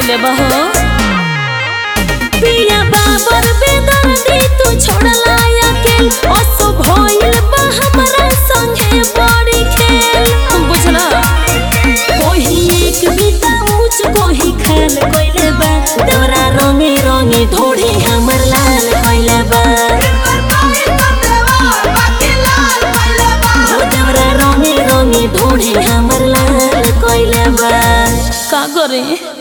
कइले बा हो पिया बाबर बेदर्दी तू छोड़ला अकेल असो भइल बा हमरा संगे बड़ी खेल बुझला कोही एक बीता ऊंच कोही खाल कइले बा तोरा रंगे रंगे ढोढ़ी हमर लाल कइले बा हो तोरा रंगे रंगे ढोढ़ी हमर लाल कइले बा का करे